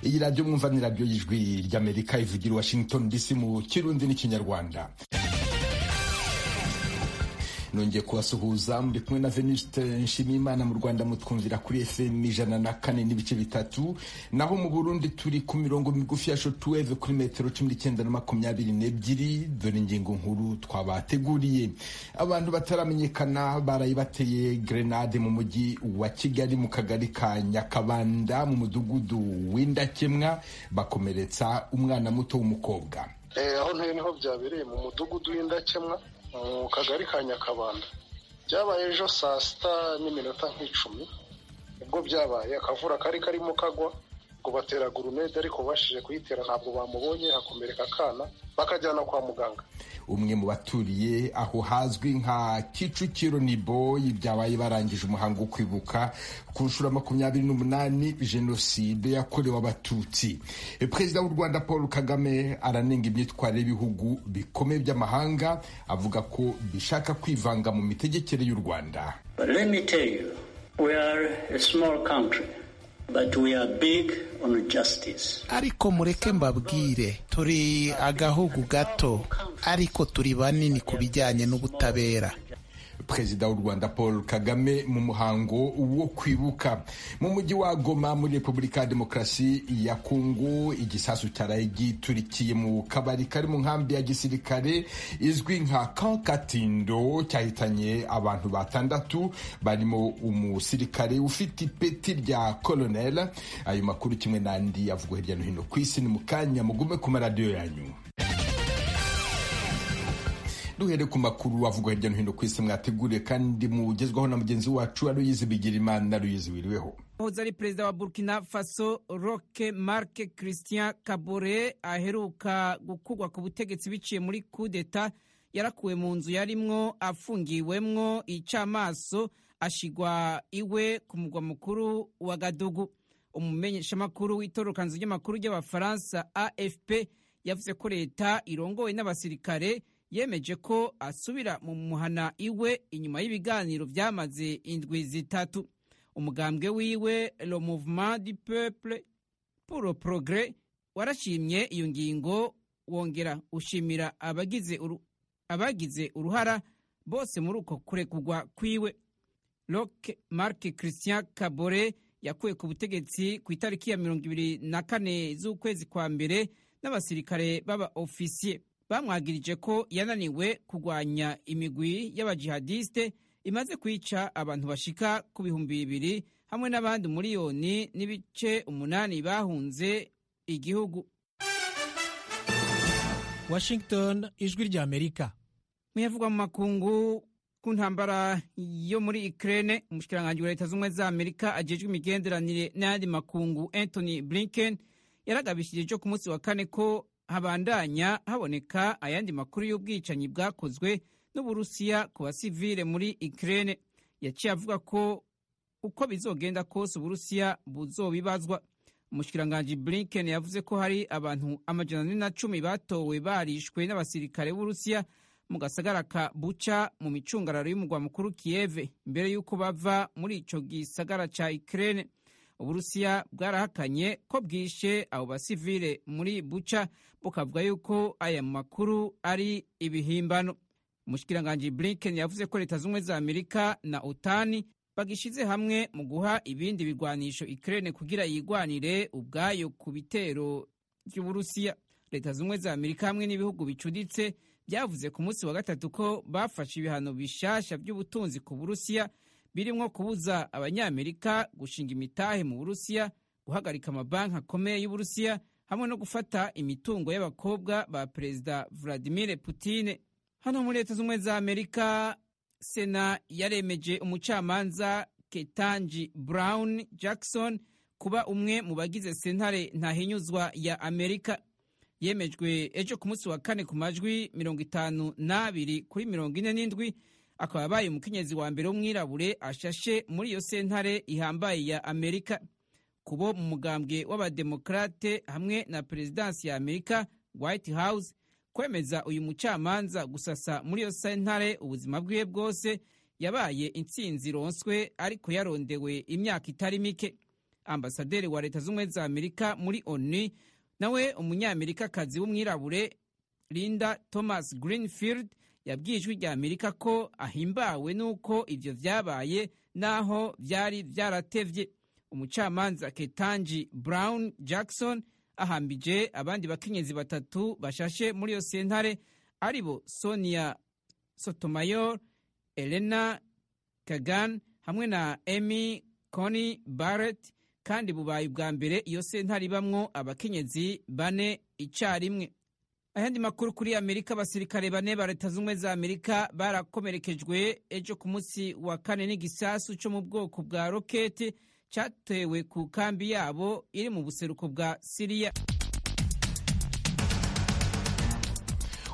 iyi radiyo mwumva ni radiyo y'ijwi ry'amerika ivugira washington dc mu kirundi n'ikinyarwanda nongeye kubasuhuza muri kumwe na venuste nshimiyimana mu rwanda mutwumvira kuri fm ijana na kane n'ibice bitatu naho mu burundi turi ku mirongo migufi ya shotuweve kuri metero cumi n'icyenda na makumyabiri n'ebyiri dore ingingo nkuru twabateguriye abantu bataramenyekana barayibateye grenade mu mujyi wa kigali mu kagari ka nyakabanda mu mudugudu w'indakemwa bakomeretsa umwana muto w'umukobwa aho ntuye niho byabereye mu mudugudu w'indakemwa mu kagari ka nyakabanda byabaye ejo saa sita n'iminota nk'icumi ubwo byabaye akavura kari karimo kagwa ngo batera gurumede ariko bashije kuyitera ntabwo bamubonye hakomereka akana bakajyana kwa muganga umwe mu baturiye aho hazwi nka kicukiro niboyi byabaye barangije umuhango wo kwibuka ku nshuro makumyabiri n'umunani jenoside yakorewe abatutsi perezida w'u rwanda paul kagame aranenga imyitwarire y'ibihugu bikomeye by'amahanga avuga ko bishaka kwivanga mu mitegekere y'u rwanda But we are big on justice. ariko mureke mbabwire turi agahugu gato ariko turi banini ku bijyanye n'ubutabera perezida w'u rwanda paul kagame mu muhango wo kwibuka mu mujyi wa goma muri repubulika ya demokarasi ya kongo igisasu cyaraye giturikiye mu kabari kari mu nkambi ya gisirikare izwi nka kankatindo cyahitanye abantu batandatu barimo umusirikare ufite ipeti rya koloneli ayo makuru kimwe n'andi yavugwa hirya no hino ku isi ni mu kanya mugume ku maradiyo yanyu duhere ku makuru avugwa hirya no hino ku isi mwateguriye kandi mugezwaho na mugenzi wacu wa ruyizi bigirimana ruyizi wiriweho wahoze ari perezida wa burkina faso roque marc christian kabore aheruka gukugwa ku butegetsi biciye muri kudeta yarakuwe mu nzu yarimwo afungiwemwo icyamaso ashigwa iwe ku mugwa mukuru wa gadugu umumenyeshamakuru w'itorokanzu ry'amakuru ry'abafaransa afp yavuze ko leta irongowe n'abasirikare yemeje ko asubira mu muhana iwe inyuma y'ibiganiro byamaze indwi zitatu umugambwe wiwe le mouvement du peuple pour le progrès warashimye iyo ngingo wongera ushimira abagize uru, abagize uruhara bose muri uko kurekugwa kwiwe Roque Marc Christian Kabore yakuwe ku butegetsi ku itariki ya mirongo ibiri na kane z'ukwezi kwa mbere n'abasirikare b'aba ofisiye bamwagirije ko yananiwe kurwanya imigwi y'abajihadiste imaze kwica abantu bashika ku bihumbi bibiri hamwe n'abandi miliyoni n'ibice umunani bahunze igihugu Washington ijwi rya Amerika muyavugwa mu makungu ku ntambara yo muri Ukraine umushikiranganji wa leta z'ubumwe za Amerika ajejwe imigenderanire n'ayandi makungu Anthony Blinken yaragabishirije ku munsi wa kane ko habandanya haboneka ayandi makuru y'ubwicanyi bwakozwe n'uburusiya ku basivile muri Ukraine yaciye avuga ko uko bizogenda kose uburusiya buzobibazwa umushikiranganji Blinken yavuze ko hari abantu amajana ane na cumi batowe barishwe n'abasirikare b'uburusiya mu gasagara ka Bucha mu micungararo y'umugwa mukuru Kiev mbere y'uko bava muri ico gisagara ca Ukraine uburusiya bwarahakanye ko bwishe abo basivile muri buca bukavuga yuko aya makuru ari ibihimbano umushikiranganji blinken yavuze ko leta z'ubumwe za amerika na otani bagishize hamwe mu guha ibindi bigwanisho ikirere kugira yigwanire ubwayo ku bitero by'uburusiya leta z'ubumwe za amerika hamwe n'ibihugu bicuditse byavuze ku munsi wa gatatu ko bafashe ibihano bishasha by'ubutunzi ku burusiya birimo kubuza abanyamerika gushinga imitahe mu burusiya guhagarika amabanki akomeye y'uburusiya hamwe no gufata imitungo y'abakobwa ba perezida vladimir putine hano muri leta z'ubumwe za amerika sena yaremeje umucamanza ketanji brown jackson kuba umwe mu bagize sentare ntahinyuzwa ya amerika yemejwe ejo ku munsi wa kane ku majwi mirongo itanu n'abiri kuri mirongo ine n'indwi akaba abaye umukenyezi wa mbere w'umwirabure ashashe muri iyo sentare ihambaye ya amerika kubo mu mugambwe w'abademokarate hamwe na perezidansi ya amerika white house kwemeza uyu mucamanza gusasa muri iyo sentare ubuzima bwiwe bwose yabaye intsinzi ironswe ariko yarondewe imyaka itari mike ambasaderi wa leta z'ubumwe za amerika muri onu nawe umunyamerikakazi w'umwirabure linda thomas greenfield yabwiye ijwi rya amerika ko ahimbawe n'uko ibyo byabaye n'aho byari byaratevye umucamanza ketanji brown jackson ahambije abandi bakenyezi batatu bashashe muri iyo sentare aribo sonia sotomayor elena kagan hamwe na emy cony barrett kandi bubaye ubwa mbere iyo sentare ibamwo abakenyezi bane icyarimwe ayandi makuru kuri amerika abasirikare bane ba leta z'ubumwe za amerika barakomerekejwe ejo ku munsi wa kane n'igisasu cyo mu bwoko bwa roketi cyatewe ku kambi yabo iri mu buseruko bwa siriya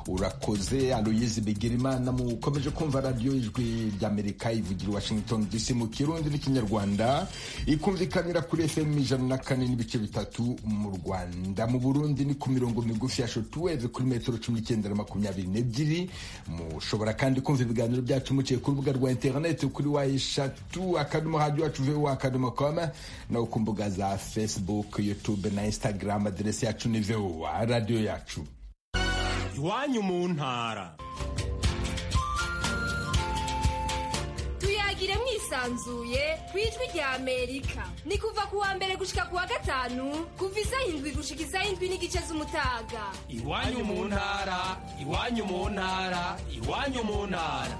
urakoze aloyizi bigirimana mukomeje kumva radiyo ijwi ry'amerika ivugira washington dc mu kirundi n'ikinyarwanda ikumvikanira kuri fm ijana na kane n'ibice bitatu mu rwanda mu burundi ni ku mirongo migufi ya shotuweve kuri metero cumi n'icyenda na makumyabiri n'ebyiri mushobora kandi kumva ibiganiro byacu muciye ku rubuga rwa interineti kuri wa eshatu akadomo hadiyo wacu vuba akadomo koma nawe ku mbuga za facebook youtube na instagram aderesi yacu ni voa radiyo yacu iwanyu mu ntara tuyagire mwisanzuye ku ijwi rya amerika ni kuva ku wa mbere gushika ku wa gatanu kuva isaha indwi gushika isaha indwi n'igice z'umutaga iwanyu mu ntara iwanyu mu ntara iwanyu mu ntara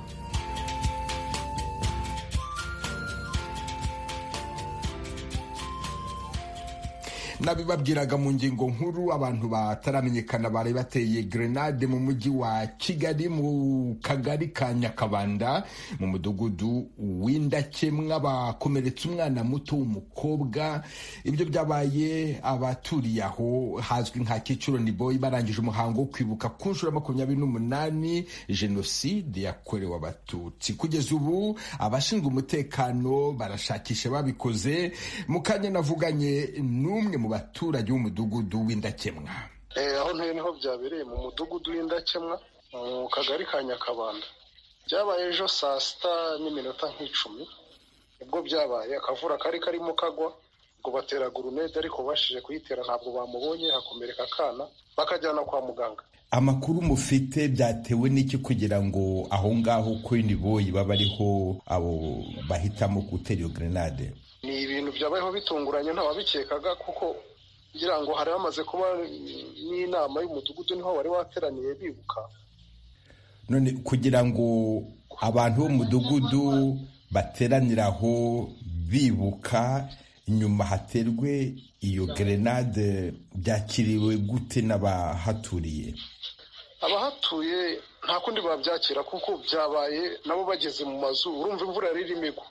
nabibabwiraga mu ngingo nkuru abantu bataramenyekana bari bateye grenade mu mujyi wa kigali mu kagari ka nyakabanda mu mudugudu w'indakemwa bakomeretse umwana muto w'umukobwa ibyo byabaye abaturiye aho hazwi nka kicuro niboyi barangije umuhango wo kwibuka ku nshuro ya makumyabiri n'umunani jenoside yakorewe abatutsi kugeza ubu abashinzwe umutekano barashakisha babikoze mu kanya navuganye n'umwe mu baturage b'umudugudu w'indakemwa aho ntuye niho byabereye mu mudugudu w'indakemwa mu kagari ka nyakabanda byabaye ejo saa sita n'iminota nk'icumi ubwo byabaye akavura kari karimo kagwa ngo batera gurunede ariko bashije kuyitera ntabwo bamubonye hakomereka akana bakajyana kwa muganga amakuru mufite byatewe n'iki kugira ngo aho ngaho kuri niboyi baba ariho abo bahitamo gutera iyo grenade ni ibintu byabayeho bitunguranye ntawabikekaga kuko ngira ngo hari hamaze kuba n'inama y'umudugudu niho wari wateraniye bibuka none kugira ngo abantu b'umudugudu bateranire aho bibuka nyuma haterwe iyo gerenade byakiriwe gute n'abahaturiye abahatuye nta kundi babyakira kuko byabaye nabo bageze mu mazu urumva imvura yari irimo igwa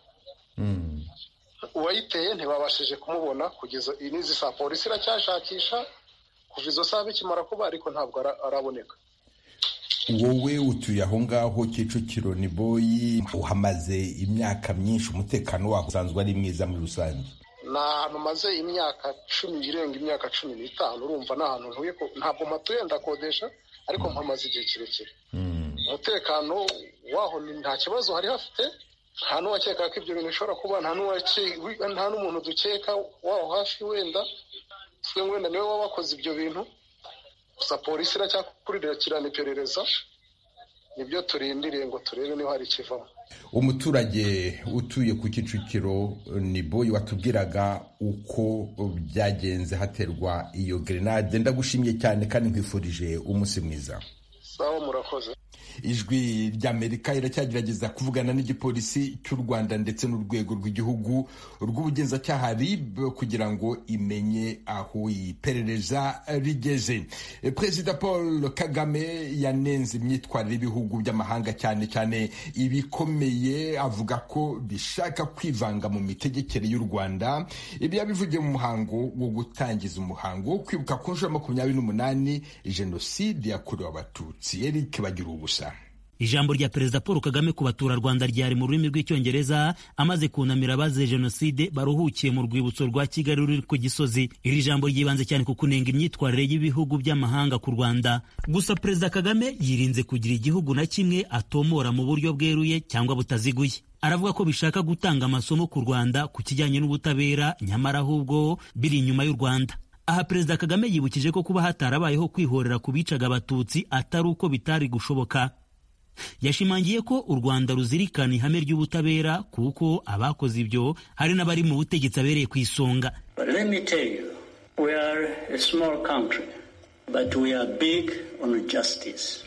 uwayiteye ntibabashije kumubona kugeza n'izi saa polisi iracyashakisha kuva izo saa bikimara kuba ariko ntabwo araboneka wowe utuye aho ngaho kicukiro ni boyi uhamaze imyaka myinshi umutekano waho usanzwe ari mwiza muri rusange ni ahantu maze imyaka cumi irenga imyaka cumi n'itanu urumva ni ahantu ntuye ntabwo mpatuye ndakodesha ariko mpamaze igihe kirekire umutekano waho nta kibazo hari hafite nta n'uwakeka ko ibyo bintu bishobora kuba nta n'umuntu dukeka waho hafi wenda twe wenda niwe waba wakoze ibyo bintu gusa polisi iracyakurikirana iperereza nibyo turindiriye ngo turebe niba hari ikivamo umuturage utuye ku kicukiro ni boyi watubwiraga uko byagenze haterwa iyo gerenade ndagushimye cyane kandi nkwifurije umunsi mwiza sawa murakoze ijwi ry'amerika iracyagerageza kuvugana n'igipolisi cy'u rwanda ndetse n'urwego rw'igihugu rw'ubugenzacyaha rib kugira ngo imenye aho iperereza rigeze perezida paul kagame yanenze imyitwarire y'ibihugu by'amahanga cyane cyane ibikomeye avuga ko bishaka kwivanga mu mitegekere y'u rwanda ibi yabivugiye mu muhango wo gutangiza umuhango wo kwibuka ku nshuro ya makumyabiri n'umunani jenoside yakorewe abatutsi eric bagira ubusa ijambo rya perezida paul kagame ku baturarwanda ryari mu rurimi rw'icyongereza amaze kunamira abazize jenoside baruhukiye mu rwibutso rwa kigali ruri ku gisozi iri jambo ryibanze cyane ku kunenga imyitwarire y'ibihugu by'amahanga ku rwanda gusa perezida kagame yirinze kugira igihugu na kimwe atomora mu buryo bweruye cyangwa butaziguye aravuga ko bishaka gutanga amasomo ku Rwanda ku kijyanye n'ubutabera nyamara ahubwo biri inyuma y'u Rwanda aha perezida kagame yibukije ko kuba hatarabayeho kwihorera ku bicaga abatutsi atari uko bitari gushoboka yashimangiye ko u rwanda ruzirikana ihame ry'ubutabera kuko abakoze ibyo hari n'abari mu butegetsi abereye ku isonga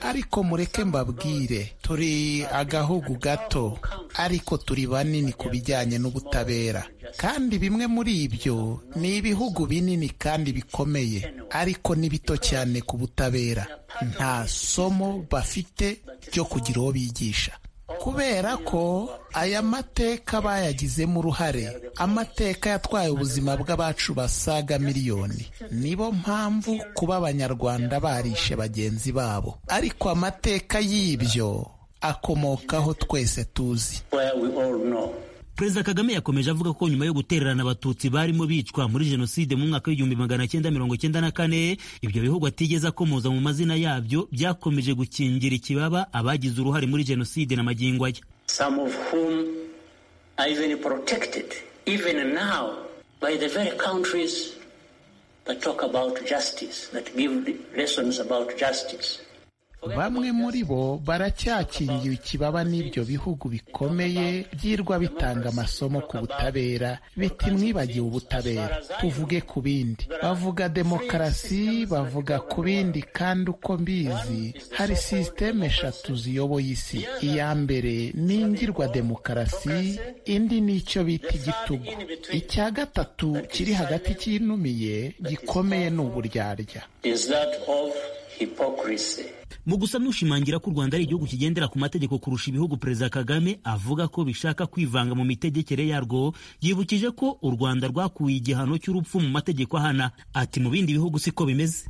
ariko mureke mbabwire turi agahugu gato ariko turi banini ku bijyanye n'ubutabera kandi bimwe muri ibyo ni ibihugu binini kandi bikomeye ariko ni bito cyane ku butabera nta somo bafite ryo kugira uwo bigisha kubera ko aya mateka bayagizemo uruhare amateka yatwaye ubuzima bw'abacu basaga miliyoni nibo mpamvu kuba abanyarwanda barishe bagenzi babo ariko amateka y'ibyo akomokaho twese tuzi perezida kagame yakomeje avuga ko nyuma yo gutererana abatutsi barimo bicwa muri jenoside mu mwaka w'igihumbi magana cyenda mirongo cyenda na kane ibyo bihugu atigeze akomoza mu mazina yabyo byakomeje gukingira ikibaba abagize uruhare muri jenoside na magingo aya bamwe muri bo baracyakingiwe ikibaba n'ibyo bihugu bikomeye byirwa bitanga amasomo ku butabera biti mwibagiwe ubutabera tuvuge ku bindi bavuga demokarasi bavuga ku bindi kandi uko mbizi hari sisiteme eshatu ziyoboye isi iya mbere ni ingirwa demokarasi indi ni icyo bita igitugu icya gatatu kiri hagati kinumiye gikomeye ni uburyarya mu gusa n'ushimangira ko u rwanda ari igihugu kigendera ku mategeko kurusha ibihugu perezida kagame avuga ko bishaka kwivanga mu mitegekere yarwo yibukije ko u rwanda rwakuye igihano cy'urupfu mu mategeko ahana ati mu bindi bihugu siko bimeze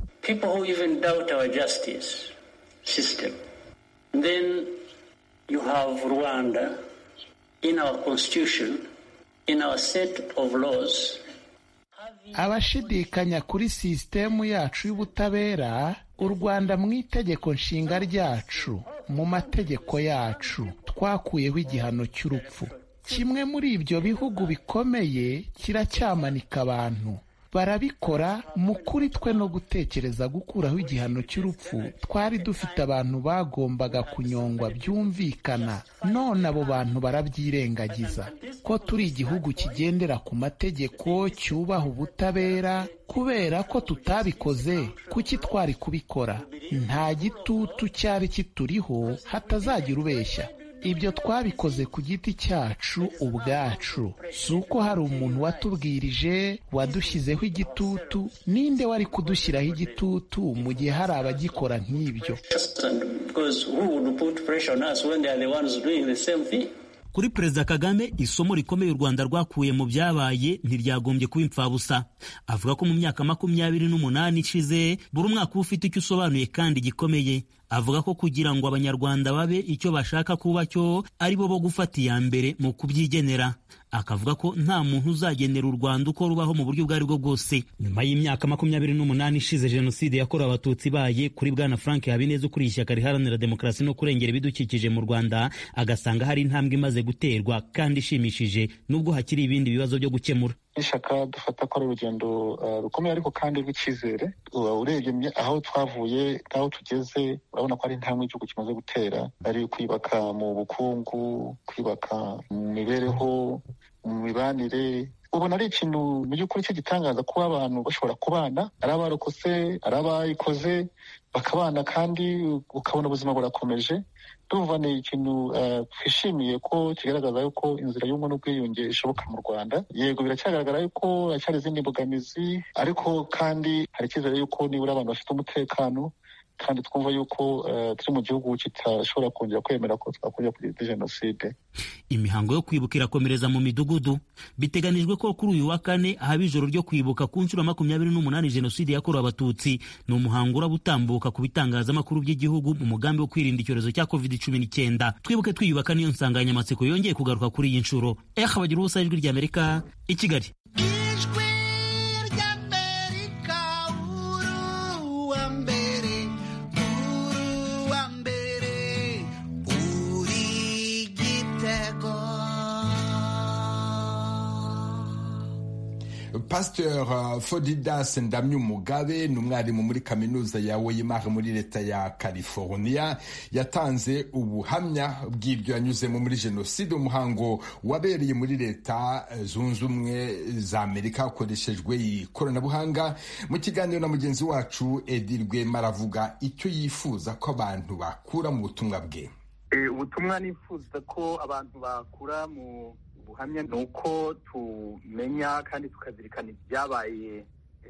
abashidikanya kuri sisitemu yacu y'ubutabera u rwanda mu itegeko nshinga ryacu mu mategeko yacu twakuyeho igihano cy'urupfu kimwe muri ibyo bihugu bikomeye kiracyamanika abantu barabikora mu kuri twe no gutekereza gukuraho igihano cy'urupfu twari dufite abantu bagombaga kunyongwa byumvikana none abo bantu barabyirengagiza ko turi igihugu kigendera ku mategeko cyubaha ubutabera kubera ko tutabikoze kuki twari kubikora nta gitutu cyari kituriho hatazagira ubeshya ibyo twabikoze ku giti cyacu ubwacu si uko hari umuntu watubwirije wadushyizeho igitutu ninde wari kudushyiraho igitutu mu gihe hari abagikora nk'ibyo kuri perezida kagame isomo rikomeye u rwanda rwakuye mu byabaye ntiryagombye kuba impfabusa avuga ko mu myaka makumyabiri n'umunani ishize buri umwaka uba ufite icyo usobanuye kandi gikomeye avuga ko kugira ngo abanyarwanda babe icyo bashaka kuba cyo ari bo bo gufata iya mbere mu kubyigenera akavuga ko nta muntu uzagenera u rwanda uko rubaho mu buryo ubwo ari bwo bwose nyuma y'imyaka makumyabiri n'umunani ishize jenoside yakorewe abatutsi ibaye kuri bwana frank habineza ukuriye ishyaka riharanira demokarasi no kurengera ibidukikije mu rwanda agasanga hari intambwe imaze guterwa kandi ishimishije nubwo hakiri ibindi bibazo byo gukemura n'ishyaka dufata ko ari urugendo rukomeye ariko kandi rw'icyizere urebye aho twavuye n'aho tugeze urabona ko ari intambwe igihugu kimaze gutera ari kwibaka mu bukungu kwibaka mu mibereho mu mibanire ubona ari ikintu mu by'ukuri cy'igitangaza kuba abantu bashobora kubana ari abarokotse ari abayikoze bakabana kandi ukabona ubuzima burakomeje tuva ni ikintu twishimiye ko kigaragaza yuko inzira y'ubumwe n'ubwiyunge ishoboka mu rwanda yego biracyagaragara yuko hacyari izindi mbogamizi ariko kandi hari icyizere yuko nibura abantu bafite umutekano kandi twumva yuko turi mu gihugu kitashobora kongera kwemera ko twakongera kugira jenoside imihango yo kwibuka irakomereza mu midugudu biteganijwe ko kuri uyu wa kane haba ijoro ryo kwibuka ku nshuro makumyabiri n'umunani jenoside yakorewe abatutsi ni umuhango uraba utambuka ku bitangazamakuru by'igihugu mu mugambi wo kwirinda icyorezo cya covid cumi n'icyenda twibuke twiyubaka niyo nsanganyamatsiko yongeye kugaruka kuri iyi nshuro eha bagira ubusa ijwi rya amerika i kigali pasteur fodidas ndamya umugabe ni umwarimu muri kaminuza ya weyimari muri leta ya california yatanze ubuhamya bw'ibyo yanyuzemo muri jenoside umuhango wabereye muri leta zunze ubumwe za amerika hakoreshejwe ikoranabuhanga mu kiganiro na mugenzi wacu edirwe maravuga icyo yifuza ko abantu bakura mu butumwa bwe ubutumwa nifuza ko abantu bakura mu buhamya ni uko tumenya kandi tukazirikana ibyabaye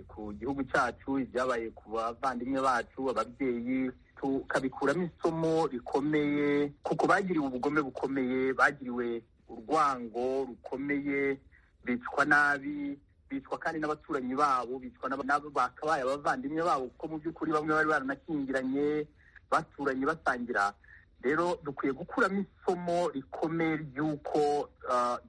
ku gihugu cyacu ibyabaye ku bavandimwe bacu ababyeyi tukabikuramo isomo rikomeye kuko bagiriwe ubugome bukomeye bagiriwe urwango rukomeye bicwa nabi bicwa kandi n'abaturanyi babo bicwa bakabaye abavandimwe babo kuko mu by'ukuri bamwe bari baranakingiranye baturanye basangira rero dukwiye gukuramo isomo rikomeye ry'uko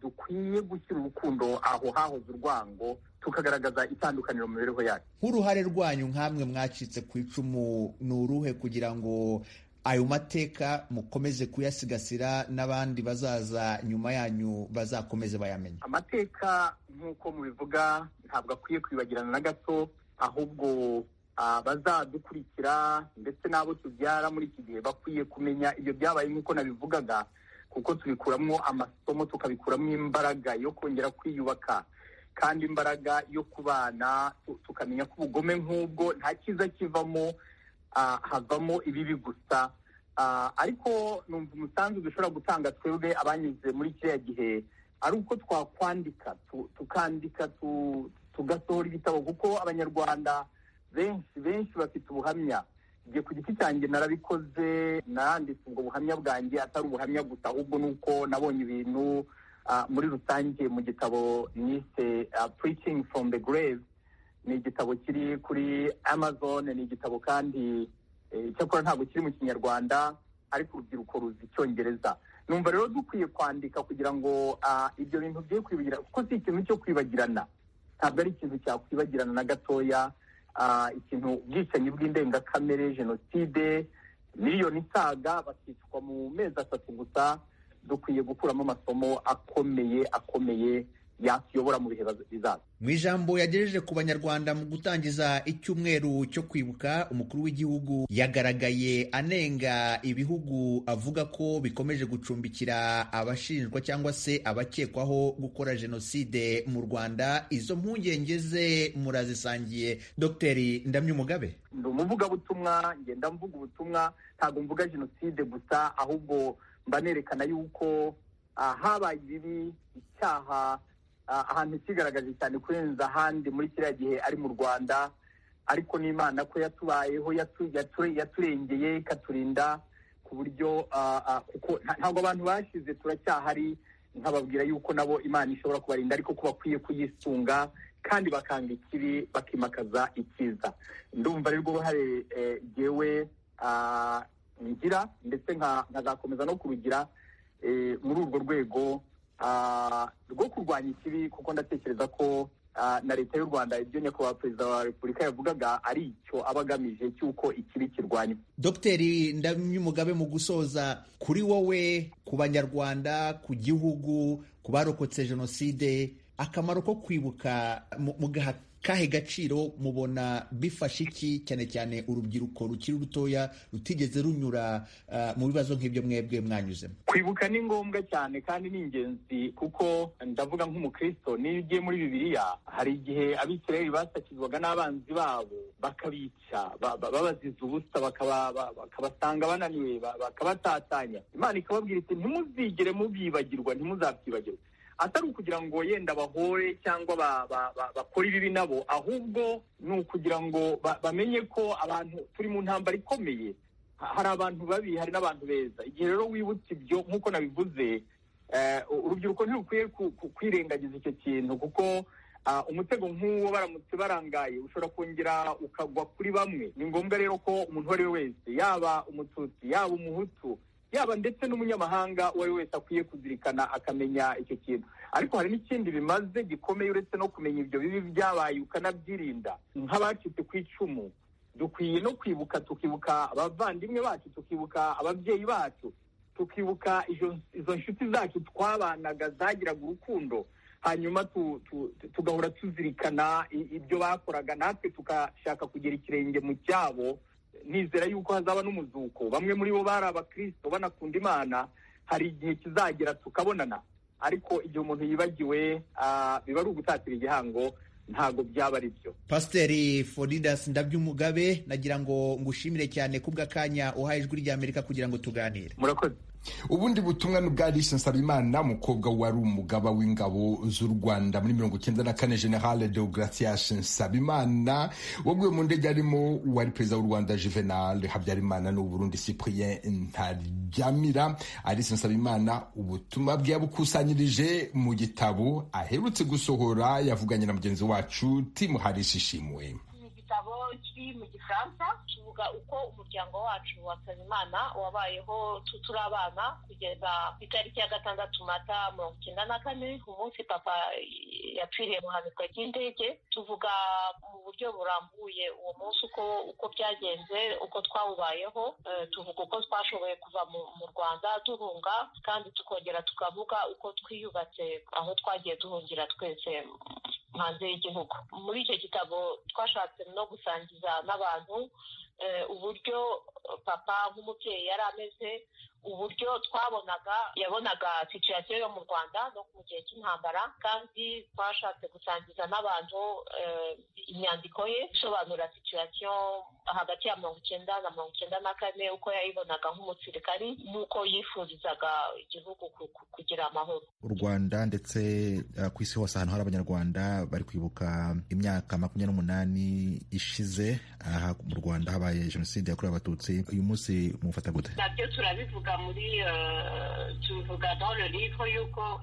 dukwiye gushyira urukundo aho hahoze urwango tukagaragaza itandukaniro mu mibereho yacu nk'uruhare rwanyu nk'amwe mwacitse ku icumu ni uruhe kugira ngo ayo mateka mukomeze kuyasigasira n'abandi bazaza nyuma yanyu bazakomeze bayamenye amateka nk'uko mubivuga ntabwo akwiye kwibagirana na gato ahubwo abazadukurikira ndetse n'abo tubyara muri iki gihe bakwiye kumenya ibyo byabaye nk'uko nabivugaga kuko tubikuramo amasomo tukabikuramo imbaraga yo kongera kwiyubaka kandi imbaraga yo kubana tukamenya ko ubugome nk'ubwo nta cyiza kivamo havamo ibibi gusa ariko numva umusanzu dushobora gutanga twebwe abanyuze muri kiriya gihe ari uko twakwandika tukandika tugasohora ibitabo kuko abanyarwanda benshi benshi bafite ubuhamya igihe ku giti cyanjye narabikoze naranditse ubwo buhamya bwanjye atari ubuhamya gusa ahubwo ni uko nabonye ibintu muri rusange mu gitabo nise preaching from the grave ni igitabo kiri kuri amazon ni igitabo kandi icyakora ntabwo kiri mu kinyarwanda ariko urubyiruko ruzi icyongereza numva rero dukwiye kwandika kugira ngo ibyo bintu bye kwibagirana kuko si ikintu cyo kwibagirana ntabwo ari ikintu cyakwibagirana na gatoya ikintu ubwicanyi bw'indengakamere jenoside miliyoni isaga bakicwa mu mezi atatu gusa dukwiye gukuramo amasomo akomeye akomeye yatuyobora mu bihe bizaza mu ijambo yagejeje ku banyarwanda mu gutangiza icyumweru cyo kwibuka umukuru w'igihugu yagaragaye anenga ibihugu avuga ko bikomeje gucumbikira abashinjwa cyangwa se abakekwaho gukora jenoside mu rwanda izo mpungenge ze murazisangiye dogiteri ndamya umugabe ndi umuvugabutumwa ngenda mvuga ubutumwa ntabwo mvuga jenoside gusa ahubwo mba nerekana yuko habaye ibibi icyaha ahantu kigaragaje cyane kurenza ahandi muri kiriya gihe ari mu rwanda ariko n'imana ko yatubayeho yaturengeye ikaturinda ku buryo ntabwo abantu bashyize turacyahari nkababwira yuko nabo imana ishobora kubarinda ariko ko bakwiye kuyisunga kandi bakanga ikibi bakimakaza icyiza ndumva ari rwo ruhare ngewe ngira ndetse nkazakomeza no kurugira muri urwo rwego rwo kurwanya ikibi kuko ndatekereza ko na leta y'u rwanda ibyo nyakubahwa perezida wa repubulika yavugaga ari icyo aba agamije cy'uko ikibi kirwanywa dogiteri ndamyumugabe mu gusoza kuri wowe ku banyarwanda ku gihugu ku barokotse jenoside akamaro ko kwibuka mugaha kahe gaciro mubona bifashe iki cyane cyane urubyiruko rukiri rutoya rutigeze runyura mu bibazo nk'ibyo mwebwe mwanyuzemo kwibuka ni ngombwa cyane kandi ni ingenzi kuko ndavuga nk'umukristo niyo ugiye muri bibiliya hari igihe abisirayeli basakizwaga n'abanzi babo bakabica babaziza ubusa bakabasanga bananiwe bakabatatanya imana ikababwira iti ntimuzigere mubyibagirwa ntimuzabyibagirwe atari ukugira ngo yenda bahore cyangwa bakore ibibi nabo ahubwo ni ukugira ngo bamenye ko abantu turi mu ntambara ikomeye hari abantu babi hari n'abantu beza igihe rero wibutse ibyo nk'uko nabivuze urubyiruko ntirukwiye kwirengagiza icyo kintu kuko umutego nk'uwo baramutse barangaye ushobora kongera ukagwa kuri bamwe ni ngombwa rero ko umuntu uwo ari we wese yaba umututsi yaba umuhutu yaba ndetse n'umunyamahanga uwo ari we wese akwiye kuzirikana akamenya icyo kintu ariko hari n'ikindi bimaze gikomeye uretse no kumenya ibyo bibi byabaye ukanabyirinda nk'abacitse ku icumu dukwiye no kwibuka tukibuka abavandimwe bacu tukibuka ababyeyi bacu tukibuka izo nshuti zacu twabanaga zagiraga urukundo hanyuma tugahora tuzirikana ibyo bakoraga natwe tugashaka kugira ikirenge mu cyabo nizera yuko hazaba n'umuzuko bamwe muri bo bari abakristo banakunda imana hari igihe kizagera tukabonana ariko igihe umuntu yibagiwe biba ari ugutatira igihango ntabwo byaba ari byo pasiteri foridas ndabyumugabe nagira ngo ngushimire cyane kubw'akanya uhaye ijwi ry'amerika kugira ngo tuganire murakoze ubundi butumwa ni ubwa rishe nsabimana umukobwa wari umugaba w'ingabo z'u rwanda muri mirongo icyenda na kane generale deogratias nsabimana waguye mu ndege arimo uwari perezida w'u rwanda juvenal habyarimana n'uburundi cyprien ntaryamira arise nsabimana ubutumwa bwe yabukusanyirije mu gitabo aherutse gusohora yavuganye na mugenzi wacu timu harisi ishimwe igitabo kiri mu gifaransa kivuga uko umuryango wacu wa nsabimana wabayeho turi abana kugeza ku itariki ya gatandatu mata mirongo icyenda na kane ku munsi papa yapfiriye mu hanuka ry'indege tuvuga mu buryo burambuye uwo munsi uko uko byagenze uko twawubayeho tuvuga uko twashoboye kuva mu rwanda duhunga kandi tukongera tukavuga uko twiyubatse aho twagiye duhungira twese hanze y'igihugu muri icyo gitabo twashatse no gusangiza n'abantu uburyo papa nk'umubyeyi yari ameze uburyo twabonaga yabonaga situyasiyo yo mu rwanda no mu gihe cy'intambara kandi twashatse gusangiza n'abantu imyandiko ye isobanura situyasiyo hagati ya mirongo icyenda na mirongo icyenda na kane uko yayibonaga nk'umusirikari n'uko yifurizaga igihugu kugira amahoro u rwanda ndetse ku isi hose ahantu hari abanyarwanda bari kwibuka imyaka makumyabiri n'umunani ishize aha mu rwanda habaye jenoside yakorewe abatutsi uyu munsi mufata gute nabyo turabivuga muri tubivuga dans le livre yuko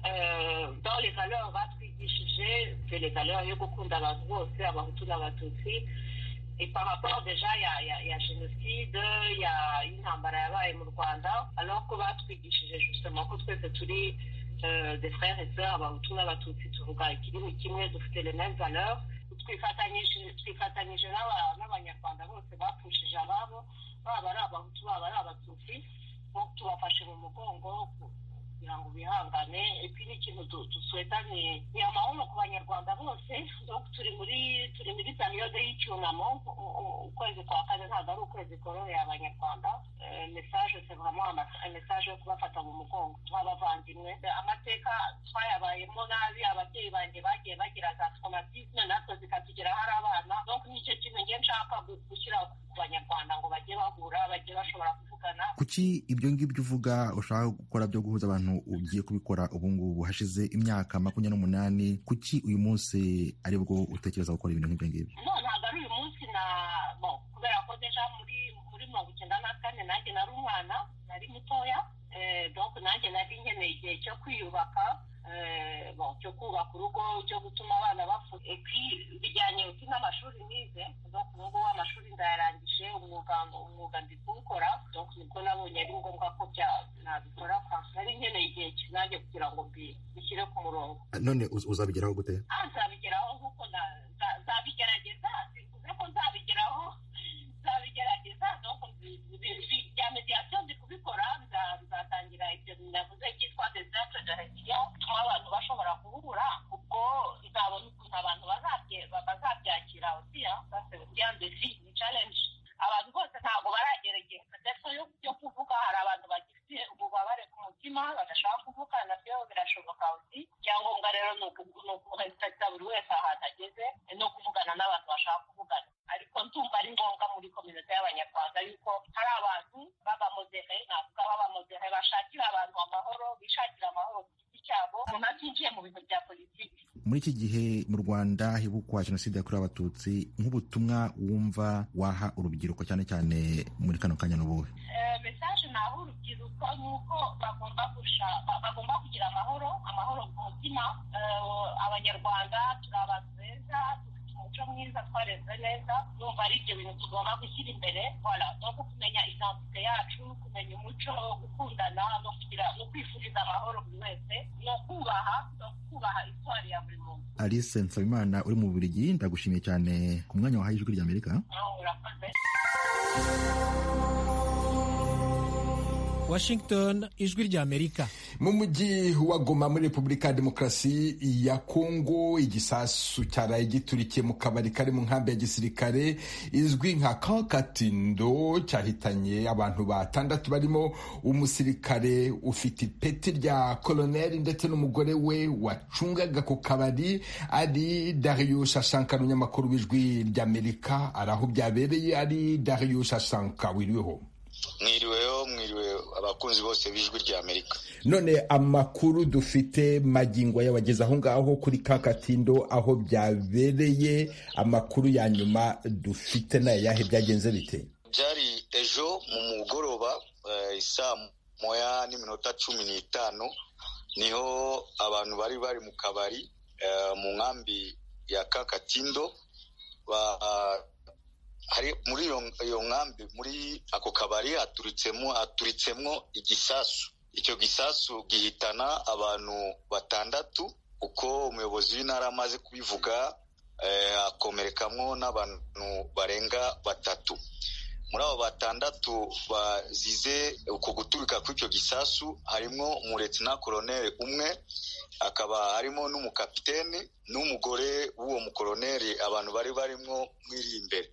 dans les valeurs batwigishije c'est les valeurs yo gukunda abantu bose abahutu n'abatutsi et par rapport déjà il y a, y a génocide il y a intambara yabaye mu rwanda alors ko batwigishije justement ko twese turi des frères et sœurs abahutu n'abatutsi tuvuga ikintu kimwe dufite les mêmes valeurs twifatanyije n'abanyarwanda bose bapfushije ababo baba ari abahutu baba ari abatutsi tubafashe mu mugongo kugira ngo bihangane ikindi kintu dusweta ni amahoro ku banyarwanda bose turi muri turi muri periyode y'icyunamo ukwezi kwa kane ntabwo ari ukwezi kororeye abanyarwanda mesaje sevamo mesaje yo kubafata mu mugongo tw'abavandimwe amateka twayabayemo nabi ababyeyi banjye bagiye bagira za traumatisme natwe zikatugeraho ari abana donc nicyo kintu ngiye nshaka gushyira ku banyarwanda ngo bajye bahura bajye bashobora kuvugana kuki ibyo ngibyo uvuga ushaka gukora byo guhuza abantu ugiye kubikora ubu ngubu hashize imyaka makumyabiri n'umunani kuki uyu munsi aribwo utekereza gukora ibintu nk'ibyo ngibyo ntabwo ari uyu munsi na kubera ko deja muri muri mirongo icyenda na kane nanjye nari umwana nari mutoya donc nanjye nari nkeneye igihe cyo kwiyubaka cyo kubaka urugo cyo gutuma abana bafuka bijyanye n'amashuri nize ubu ngubu amashuri ndayarangije umwuga umwuga ndi kuwukora nibwo nabonye ari ngombwa ko nabikora nari nkeneye igihe kinange kugira ngo mbishyire ku murongo none uzabigeraho gute nzabigeraho nk'uko nzabigerageza sinkuze ko nzabigeraho nzabigerageza nuko bya mediyasiyo ndi kubikora nzatangira ibyo navuze byitwa desate darasiyo bituma abantu bashobora guhura ubwo nzabona ukuntu abantu bazabyakira uriya uriya ndetse ni challenge abantu bose ntabwo baragera igihe ndetse yo kuvuga hari abantu bagifite ububabare ku mutima badashobora kuvuga nabyo birashoboka uti icyangombwa rero ni uguhesita buri wese ahantu ageze no kuvugana n'abantu bashaka kuvugana ariko ndumva ari ngombwa muri kominote y'abanyarwanda yuko hari abantu b'abamodere navuga b'abamodere bashakira abantu amahoro bishakira amahoro ku giti cyabo ntabyinjiye mu bintu bya politiki muri iki gihe mu rwanda hibukwa jenoside yakorewe abatutsi nk'ubutumwa wumva waha urubyiruko cyane cyane muri kano kanya n'ubuhe mesaje naho urubyiruko ni uko bagomba bagomba kugira amahoro amahoro ku mutima abanyarwanda turi abantu beza umuco mwiza twareze neza numva ari ibyo bintu tugomba gushyira imbere no kumenya identite yacu kumenya umuco gukundana no kugira no kwifuriza amahoro buri wese no kubaha no kubaha itwari ya buri muntu alice nsabimana uri mu burigi ndagushimiye cyane ku mwanya wahaye ijwi ry'amerika urakoze Washington ijwi rya Amerika mu mujyi wa Goma muri Repubulika ya Demokarasi ya Kongo igisasu cyaraye giturikiye mu kabari kari mu nkambi ya gisirikare izwi nka Kakatindo cyahitanye abantu batandatu barimo umusirikare ufite ipeti rya koloneli ndetse n'umugore we wacungaga ku kabari ari Darius Shankar umunyamakuru w'ijwi rya Amerika araho byabereye ari Darius Shankar wiriweho mwiriweho mwiriwe abakunzi bose b'ijwi rya amerika none amakuru dufite magingo yabageze aho ngaho kuri kakatindo aho byabereye amakuru ya nyuma dufite nayo yahe byagenze bite byari ejo mu mugoroba isaa moya n'iminota cumi n'itanu niho abantu bari bari mu kabari mu nkambi ya kakatindo hari muri iyo nkambi muri ako kabari haturitsemo haturitsemo igisasu icyo gisasu gihitana abantu batandatu uko umuyobozi w'intara amaze kubivuga hakomerekamwo n'abantu barenga batatu muri abo batandatu bazize uko guturika kw'icyo gisasu harimo umuretina koroneri umwe akaba harimo n'umukapiteni n'umugore w'uwo mukoroneri abantu bari barimo mwiri imbere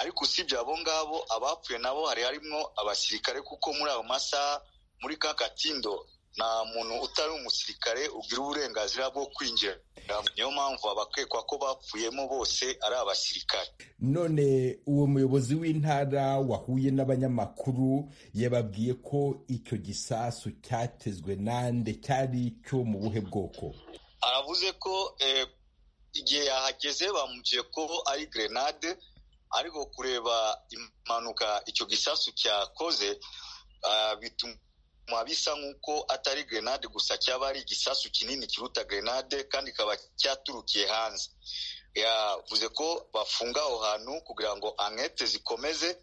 ariko usibye abo ngabo abapfuye nabo hari harimo abasirikare kuko muri ayo masaha muri ka katindo nta muntu utari umusirikare ugira uburenganzira bwo kwinjira niyo mpamvu abakekwa ko bapfuyemo bose ari abasirikare none uwo muyobozi w'intara wahuye n'abanyamakuru yababwiye ko icyo gisasu cyatezwe nande cyari icyo mu buhe bwoko aravuze ko igihe yahageze bamugiye ko ari grenade ariko kureba impanuka icyo gisasu cyakoze bituma bisa nk'uko atari grenade gusa cyaba ari igisasu kinini kiruta grenade kandi kikaba cyaturukiye hanze yavuze ko bafunga aho hantu kugira ngo ankete zikomeze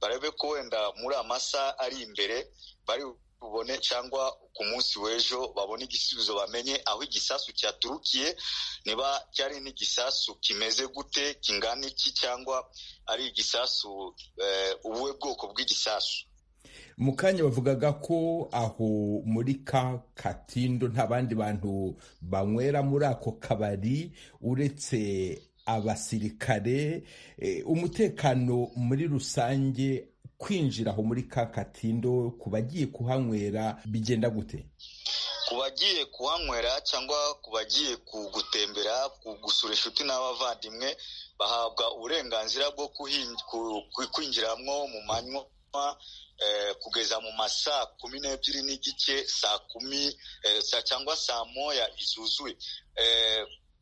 barebe ko wenda muri amasaha ari imbere bari bubone cyangwa ku munsi w'ejo babone igisubizo bamenye aho igisasu cyaturukiye niba cyari n'igisasu kimeze gute kingana iki cyangwa ari igisasu ubuhe bwoko bw'igisasu mu kanya bavugaga ko aho muri ka katindo nta bandi bantu banywera muri ako kabari uretse abasirikare umutekano muri rusange kwinjira aho muri ka katindo ku bagiye kuhanywera bigenda gute ku bagiye kuhanywera cyangwa ku bagiye gutembera gusura inshuti n'abavandimwe bahabwa uburenganzira bwo kwinjiramo mu manywa kugeza mu masaa kumi n'ebyiri n'igice saa kumi cyangwa saa moya izuzuye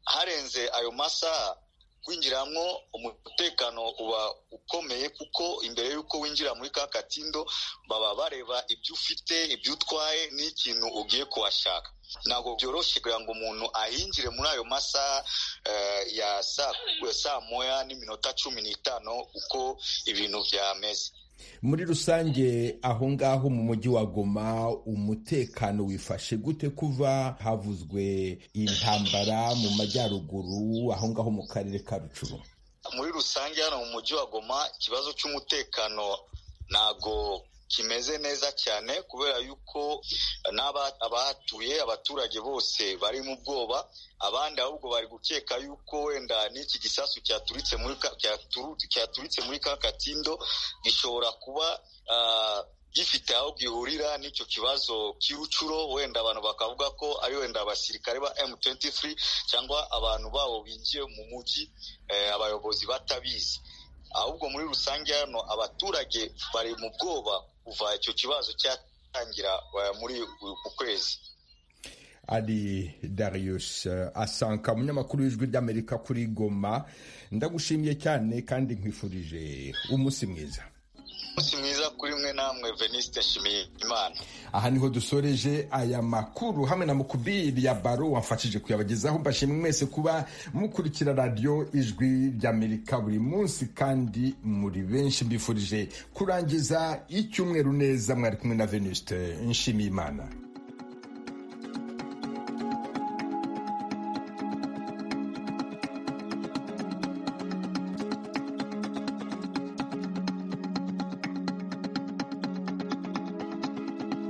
harenze ayo masaha kwinjiramo umutekano uba ukomeye kuko imbere y'uko winjira muri ka katindo baba bareba ibyo ufite ibyo utwaye n'ikintu ugiye kuhashaka ntabwo byoroshye kugira ngo umuntu ahinjire muri ayo masaha ya saa moya n'iminota cumi n'itanu uko ibintu byameze muri rusange aho ngaho mu mujyi wa goma umutekano wifashe gute kuva havuzwe intambara mu majyaruguru aho ngaho mu karere ka rucuru muri rusange hano mu mujyi wa goma ikibazo cy'umutekano ntago kimeze neza cyane kubera yuko n'abahatuye abaturage bose bari mu bwoba abandi ahubwo bari gukeka yuko wenda n'iki gisasu cyaturitse muri cyaturitse muri ka katindo gishobora kuba gifite aho gihurira n'icyo kibazo cy'urucuro wenda abantu bakavuga ko ari wenda abasirikare ba M23 cyangwa abantu babo binjiye mu mujyi abayobozi batabizi ahubwo muri rusange hano abaturage bari mu bwoba kuva icyo kibazo cyatangira muri uku kwezi ari Darius Asanka umunyamakuru w'ijwi ry'Amerika kuri Goma ndagushimiye cyane kandi nkwifurije umunsi mwiza umunsi mwiza kuri mwe namwe Veniste nshimiye imana aha niho dusoreje aya makuru hamwe na mukubiri ya baro wamfashije kuyabagezaho mbashimwe mwese kuba mukurikira radiyo ijwi ry'amerika buri munsi kandi muri benshi mbifurije kurangiza icyumweru neza mwari kumwe na Veniste nshimiye imana